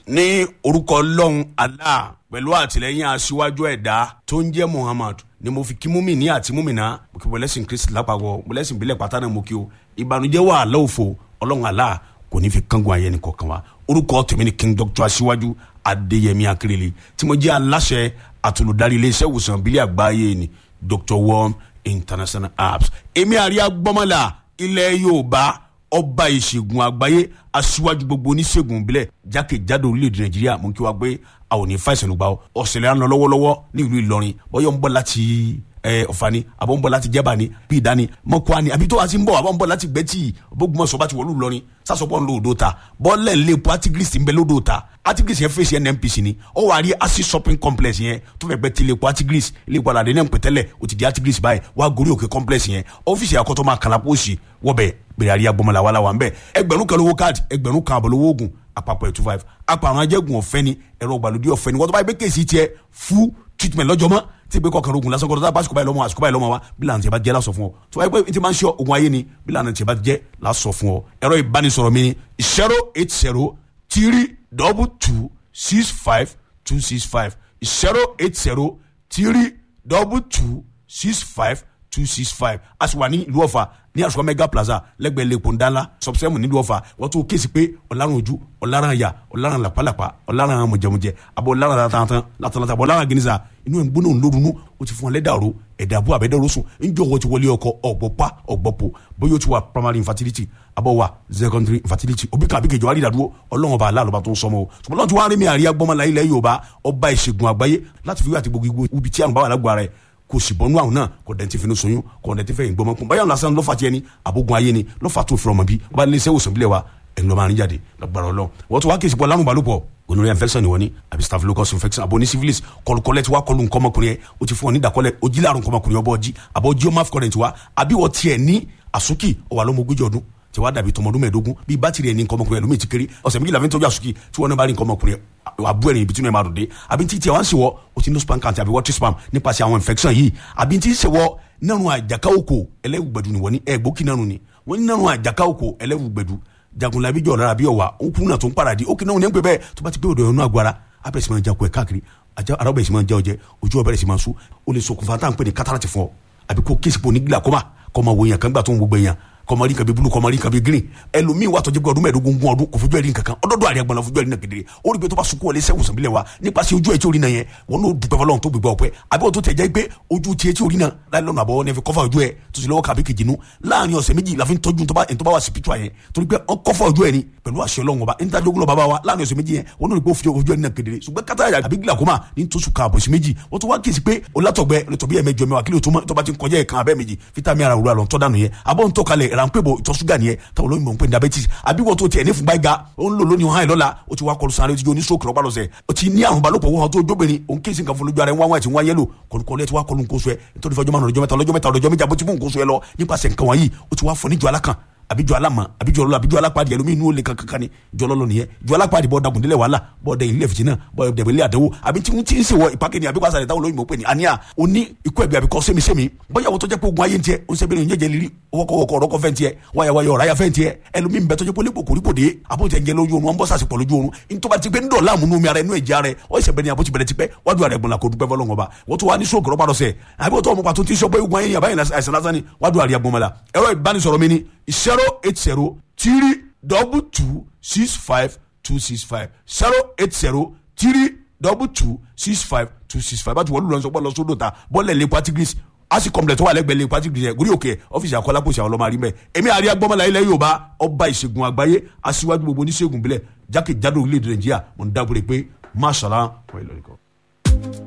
ní orúkọ ọlọ́run allah pẹ̀lú àtìlẹ́yìn aṣíwájú ẹ̀dá tó ń jẹ́ muhammad ni mo fi kí múmi ní àti múmi náà mo kí mọ̀lẹ́sìn kristi lápapọ̀ mọ̀lẹ́sìn ìbílẹ̀ pátá náà mo kí o ìbànújẹ́ wà lọ́wọ́fọ̀ ọlọ́run allah kò ní fi kángun ayé ni kọ̀ọ̀kan wa orúkọ tèmi ni king doctor aṣíwájú adéyẹmí akérèlé tí mo jẹ́ aláṣẹ àtolùdarí iléeṣẹ́ ìwòsàn ìbílẹ̀ àgbáyé ni dr worm international apps èmi àríyá gbọ́mọ̀lá ilẹ̀ yorùbá ọba ìṣègùn àgbáyé aṣíwájú gbogbo oníṣègùn ìbílẹ̀ jákèjádò orílẹ̀-èdè nàìjíríà mú kí wá pé a ò ní fàìsàn lùgbà ọ̀sẹ̀lẹ̀ à ń lọ lọ́wọ́lọ́wọ́ ní ìlú ìlọrin bọ́yọ̀ ń bọ̀ láti ọ̀fà ni àbọ̀ ń bọ̀ láti jẹ́bà ni bí ìdání mọ́kúá ni àbí tó wá ti ń bọ̀ àbọ̀ ń bọ̀ láti gbẹ́tì bógunmọ̀sọ̀ bá ti wọ̀lú ìlọrin sásọpọ̀ ń lo odò ta bọ́ọ̀lẹ̀ ń lé epo artigris ń bẹ lódò ta artigris yẹn fèsì nnpc ni ó wà rí acid shopping complex yẹn tó fẹ́ gbẹ́ ti ilé epo artigris ilé epo aládé náà ń pẹ̀tẹ́lẹ̀ ó ti di artigris báyìí wá gorí òkè complex yẹn ọ́fíìsì àkọ́tọ́ máa kàlà pósì wọ́bẹ̀ bẹ̀rẹ̀ àríyá gbọmọlá wàhálà wà ń bẹ̀ ẹgbẹ̀rún kan lówó káàdì ẹgbẹ̀rún kan àbọ̀ lówó oògùn àpapọ̀ ẹ̀ two five apàrọ̀ ajẹ́gun ọ̀fẹ́ ni ẹ̀rọ ìgbàlódé ọ̀fẹ́ ni wọ́n tó bá yẹ pé kéèsì tiẹ̀ fún treatment lọ́jọ́ mọ́ tí ìgbé kọkànlá ogun lásán kọ́tọ́ bá àsìkò báyìí lọ́mọ àsìkò báyìí lọ́mọ wa bí lànà tí a bá jẹ́ lásọ fún ọ tó wáyé pé tí máa ń ṣe ogun ayé ni bí lànà tí a bá jẹ́ lásọ fún ọ ẹ̀rọ ìbánisọ̀rọ̀ mi ni zero eight zero three double two six five two six five zero eight zero three double two six five two six five a sì wà ní ìlú ọ̀fà ní àṣùkọ́ mega plaza lẹ́gbẹ̀ẹ́ lẹ́kọ̀ọ́ ńdánlá sọ̀bùsẹ́mù nílùú ọ̀fà wọ́n tún kéésì pé ọ̀làrán ojú ọ̀làrán àyà ọ̀làrán làpálàpá ọ̀làrán mọ̀jẹ̀mọ̀jẹ̀ àbọ̀ ọ̀làrán látàntàn látàntàn àbọ̀ ọ̀làrán gínísà inú ẹ̀ ń gbóná ńlórunú ó ti fún wọn lẹ́dàrú ẹ̀dà àbú àbẹ́dẹ́rú sùn ńjọ́ wọ́n ti wọlé ọkọ ọ̀gbọ́pá ọ̀gbọ́pọ̀ bóyá ó ti wà primary infertility àbọ̀ wà secondary infertility òbí kan àbíkejì wà rídàdúró ọlọ́run ọba aláàlọ́ba tó ń sọmọ o ṣùgbọ́n lọ́n ti wá rí mi àríyá gbọ́mọlá ilẹ̀ yorùbá ọba ìṣègùn àgbáyé láti fi wí àti gbogbo ibi tí àrùn bá wà lágbo ara ẹ̀ kò sì bọ́nú àwọn náà kò dẹ̀ ti fi ní soyún kò dẹ̀ ti fẹ́ ìgbọ́mọ kún báyọ̀ lásán lọ́fà tiẹ̀ ni àbógun ayé ni lọ́fà tó fi ọmọ bí wọ́n bá lé iṣẹ́ òsàn bílẹ̀ wa ẹ̀ lọ́ máa ń jáde lọ́gbàrá ọlọ́ wọ́n tún wá kéésì bọ́ lánàá balùpọ̀ gonorrhea infection ni wọ́n ní àbí staphylococcus infection àbò ní syphilis kọlùkọlẹ̀ tí wàá kọlù nkọ́mọkùnrin yẹn o ti fún wọn ní ìdàkọlẹ̀ o jí láàrùn nkọ́mọkùnrin ọbọ̀ ọjí àbọ̀ geomaf current wa àbí wọ́n tiẹ̀ ní àsúkì ọ̀wà lọ́mọ ogójì ọdún tí wàá dàbí tọmọdún mẹ́ẹ̀ẹ́dógún bí bátìrì ẹni nkọ́mọkùnrin ẹlòmíì ti kéré ọ̀sẹ̀ méjìlá fi ń tọ́jú àsúkì tí wọ́n náà bá rí nkọ́mọkùnrin abu ẹni ibi tí wọn máa dùn dé àbí tí tiẹ̀ wá ń ṣèwọ́ o ti ní spam count àbí water spam nípasẹ̀ àwọn infection yìí àbí tí ń ṣèwọ́ nínú àjàká òkò ẹlẹ́wùgbẹ̀dù ni wọ́n ní ẹ̀gbókì nánu ni wọ́n ní nínú àjàká òkò ẹlẹ́wùgbẹ̀dù jagunlabi jọ̀ lára bí ọ̀wà òkú náà tó ń paradì ó kì náà ní ẹ̀ ń pè bẹ́ẹ̀ tó bá ti pé òdò ẹ̀nu àgbára abẹ́rẹ́ sì máa jakun ẹ̀ káàkiri ara ọbẹ̀ sì máa jẹ́ ọjẹ́ ojú ọbẹ̀ sì máa sú o lè ṣokùnfà tá à ń pè ní kátàràtì fún ọ àbí kó kéèsì pò ní glaucoma kọ́ máa wo èèyàn kan gbà tó ń gbogbo èèyàn kọmọrí kan bí bulu kọmọrí kan bí green ẹlòmíì wà tọjú pé ọdún mẹ́ẹ̀ẹ́dógún gún ọdún kò fojú ẹrí nǹkankan ọdọọdọ àríyá gbọnà fojú ẹrí náà kedere ó rí pé tó bá sunkún wọlé sẹwùsàn bílẹ̀ wa nípasẹ̀ ojú ẹ̀ tí orí náà yẹn wọn n'o dùpẹ́ fọlọ́run tó gbégbá ọpẹ́ àbí wọn tó tẹ̀ jẹ́ pé ojú tiẹ̀ tí orí náà láì lọ́nà àbọ̀ ní fi kọ́fà ojú ẹ̀ tó sì lọ́wọ́ kàbí kejì nu láàrin ọ̀sẹ̀ méjì la fi ń tọ́jú tó bá wà sí pítúwa yẹn torí pé ọ kọ́fà ojú ẹ̀ ni pẹ̀lú àṣẹ ọlọ́run ọba níta jogun lọ bàbá wa láàrin ọ̀sẹ̀ méjì yẹn wọn n'o rí pé ó fi ojú ẹ̀ náà kedere ṣùgbọ́n kátà àbí glaucoma ní tóṣù kan àbọ̀sí méjì wọ́n tó wá kíyèsí pé olátọ̀gbẹ́ lọ́tọ̀bí ẹ̀ mẹ́jọ mẹ́wàá kílò tó bá ti ń kọjá ẹ̀ kan abẹ́ méjì fítámì ara òwúrọ̀ àlọ́ tọ́ dànù yẹn abọ́ ń tọ́kalẹ̀ ránpẹ́ bò ìtọ̀ ṣúgà nìyẹn táwọn olóyìnbó ń pè ní diabetes àbí wọ́n tó tiẹ̀ ní fúnpá ìga ó ń lò lónìí hàn lọ́la ó ti wá kọlu sáré ó ti jó ní stroke lọ́pàá lọ́sẹ̀ ó ti ní àrùn balùpọ̀ wọ́n tó jóbìnrin òun kéésì nǹkan fún lójú ara ẹ̀ wọ́n wá ti wọ́n yẹ́lò kọlùkọlù ẹ̀ ti wá kọlu nǹkan oṣù ẹ̀ nítorí fọjọ́ márùn ọjọ́ mẹ́ta ọlọ́jọ́ mẹ́ta ọlọ́jọ́ méjì àbótí fún nǹkan oṣù ẹ̀ lọ nípasẹ̀ nǹkan wọ̀nyí ó ti wá fọ níjọ alákan àbíjọ alámọ àbíjọ ọlọ àbíjọ alápàdé ẹlòmíì inú olè kankan ni jọ lọlọ nìyẹn jọ alápàdé bọ dagun délẹ wàhálà bọ dẹyìn ilé fìtínà bọ dẹbẹ ilé àdéhùn àbí tí wọn ti ń sèwọ ìpàkẹ́ ni àbí wàásà rẹ táwọn olóyìnbó pè ní àníyà oní ikú ẹbí àbíkọ sẹmísẹmí bóyá wọn tó jẹ pé ogun ayé ń tiẹ ó ń sẹbẹrẹ ń jẹjẹ lírí wọkọwọkọ ọrọkọ fẹ ń tiẹ wáyàwáyà ọ̀ráyà fẹ ń tiẹ ẹlòmíì bẹ tó jẹ pé olè kòkòrí kò dé àbótẹ ń jẹ lójú oorun wọn bọ sàṣì pọ lójú oorun ntọ́ba ti pé ńdọ̀ láàmú numi ara ẹnu ẹ̀jẹ̀ ara ẹ ọ ìṣẹ̀bẹ̀ ni àbótí bẹ̀rẹ̀ ti pẹ́ wájú ara ẹ̀gbọ̀n la kò dúpẹ́ fọlọ́ngọ̀ bá wọ́n tó wá ní sóògùn rọ́pàá lọ́sẹ̀ àbí wọ́n tó ọmọ pàtó tí sọ pé ogun ayé yàrá àìsàn lásán ni wájú ara ẹ̀gbọ̀n mọ́la ẹ̀rọ ìbánisọ̀rọ̀ mi ni zero eight zero three double two six five two six five zero eight zero three double two six five two six five bájú wọ́n lù lọ sọ pé lọ sódò ta bọ́ọ̀lẹ̀ lè patigris asi complex tó wà lẹ́gbẹ̀ẹ́ lè patigris yẹn gúrí òkè ọ́fíìsì àkọlápọ̀sì àwọn ọlọ́mọ àrímẹ̀ èmi àríyá gbọ́mọlá ilẹ̀ yorùbá ọba ìṣègùn àgbáyé aṣíwájú gbogbo oníṣègùn bílẹ̀ jákèjádò orílẹ̀-èdè nàìjíríà mo ń dábòrè pé máṣàlá wọ́n ìlọrin kan.